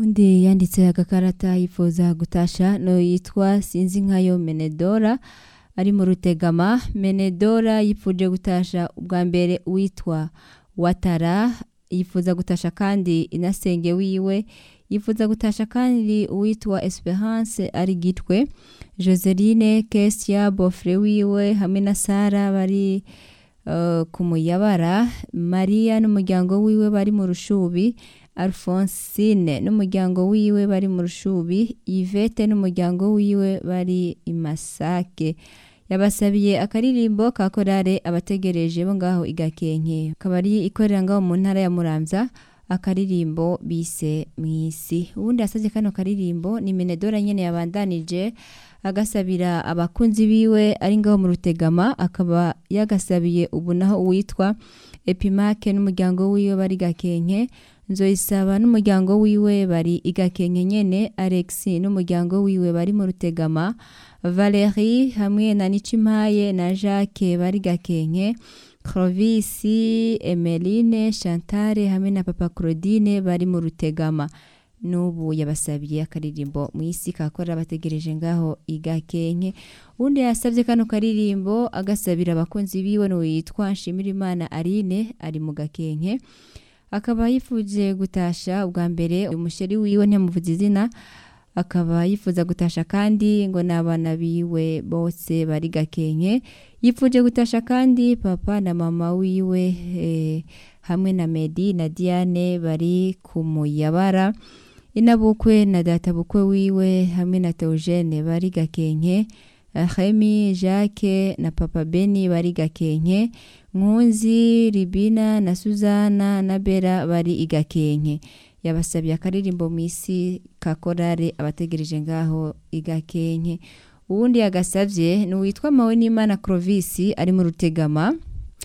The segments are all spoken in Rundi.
undi yanditse agakarata yifuza gutasha no yitwa sinzi nkayo menedora ari mu rutegama menedora yifuje gutasha ubwa mbere witwa watara yifuza gutasha kandi inasenge wiwe yifuza gutasha kandi uwitwa esperance ari gitwe joseline kesia bofre wiwe hamwe na sara bari uh, ku muyabara mariya n'umuryango wiwe bari mu rushubi alphonsine n'umuryango wiwe bari mu rushubi yvette n'umuryango wiwe bari i masake yabasabiye akaririmbo ka korale abategereje bo ngaho igakenke akaba ari ikorera ngaho mu ntara ya muramvya akaririmbo bise mwisi ubundi yasavye kano karirimbo ni menedora nyene yabandanije agasabira abakunzi biwe ari ngaho mu rutegama akaba yagasabiye ubu naho uwitwa epimake n'umuryango wiwe bari gakenke nzoyisaba n'umuryango wiwe bari igakenke nyene alex n'umuryango wiwe bari mu rutegama valerie hamwe na nicimpaye na jacques bari gakenke Clovis, Emeline, Chantal hamwe na Papa Claudine bari mu rutegama n'ubu yabasabiye akaririmbo mu isi kakora bategereje ngaho igakenke undi yasabye kano karirimbo agasabira abakunzi biwe no yitwa Nshimirimana Aline ari mu gakenke akaba yifuje gutasha ubwa mbere umusheri wiwe ntiyamuvuze izina akaba yifuza gutasha kandi ngo n'abana biwe bose bari gakenke yifuje gutasha kandi papa na mama wiwe eh, hamwe na Medi na Diane bari ku muyabara inabukwe na data bukwe wiwe hamwe na Theogene bari gakenke Remy Jacques na papa Beni bari gakenke Nkunzi Ribina na Suzana na Bera bari igakenke yabasabiye akaririmbo mu isi ka korale abategereje ngaho igakenke uwundi yagasavye ni uwitwa mawe n'imana Clovis ari mu rutegama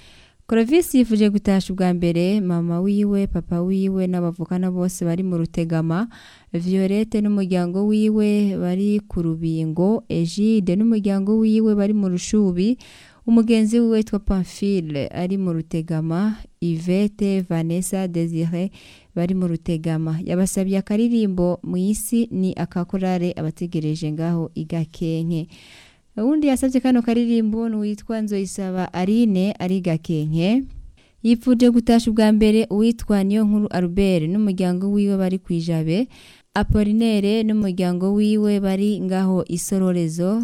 Clovis yifuje gutasha ubwa mbere mama wiwe papa wiwe n'abavukana bose bari mu rutegama Violette n'umuryango wiwe bari ku rubingo Egide n'umuryango wiwe bari mu rushubi umugenzi wiwe witwa Pamphile ari mu rutegama Yvette Vanessa Desire bari mu rutegama yabasabiye akaririmbo mu isi ni akakorare abategereje ngaho igakenke uwundi yasabye kano karirimbo n'uwitwa Nzoyisaba Aline ari gakenke yifuje gutasha ubwa mbere uwitwa niyo nkuru Albert n'umuryango wiwe bari kwijabe Apollinaire n'umuryango wiwe bari ngaho isororezo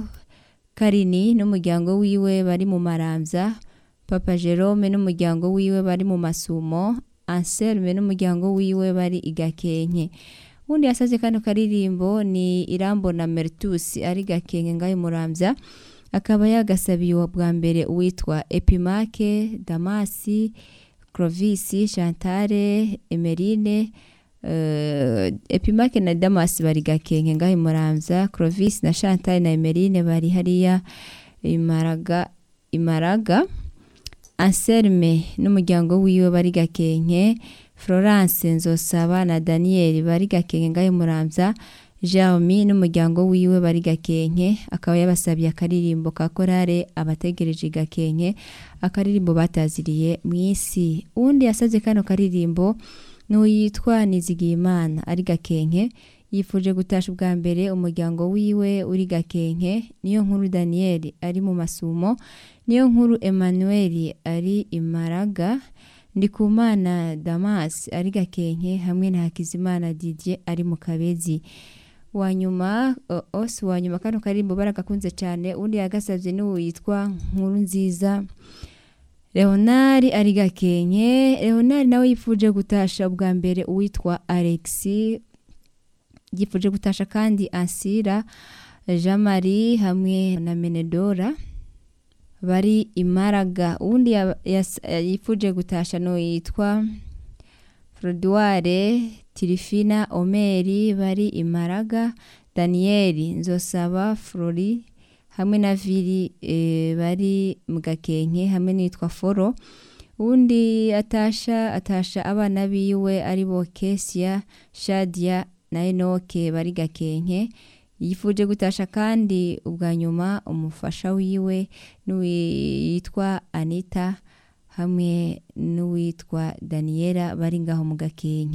Karini n'umuryango wiwe bari mu maramvya Papa Jerome n'umuryango wiwe bari mu masumo Anselme n'umuryango wiwe bari igakenke undi yasavye kano karirimbo ni Irambo na Mertus ari gakenke ngayo muramvya akaba yagasabiye bwa mbere uwitwa Epimake Damasi Clovis Chantale Emerine uh, Epimake na Damasi bari gakenke ngayo muramvya Clovis na Chantal na Emerine bari hariya imaraga imaraga Anselme n'umuryango wiwe bari gakenke Florence Nzosaba na Daniel bari gakenke ngayo muramvya Jeremy n'umuryango wiwe bari gakenke akaba yabasabiye akaririmbo ka korale abategereje gakenke akaririmbo bataziriye mu isi uwundi yasavye kano karirimbo n'uyitwa Nizigiyimana ari gakenke yifuje gutasha ubwa mbere umuryango wiwe uri gakenke niyo nkuru Daniel ari mu masumo niyo nkuru Emmanuel ari imaraga Ndikumana Damas ari gakenke hamwe na Hakizimana Didier ari mu kabezi wanyuma ose wanyuma kano karimbo baragakunze cyane undi yagasavye n'uwo yitwa nkuru nziza Leonard ari gakenke Leonard nawe yifuje gutasha ubwa mbere uwitwa Alex yifuje gutasha kandi Ansira Jean Marie hamwe na Menedora bari imaraga uwundi yifuje gutasha no yitwa Frodoire Tirifina Omeri bari imaraga Daniel Nzosaba Flori hamwe na Viri e, bari mu gakenke hamwe nitwa Foro uwundi atasha atasha abana biwe ari bo Kesia Shadia na Enoke bari gakenke yifuje gutasha kandi ubwa nyuma umufasha wiwe n'uwitwa Anita hamwe n'uwitwa Daniela bari ngaho mu gakenke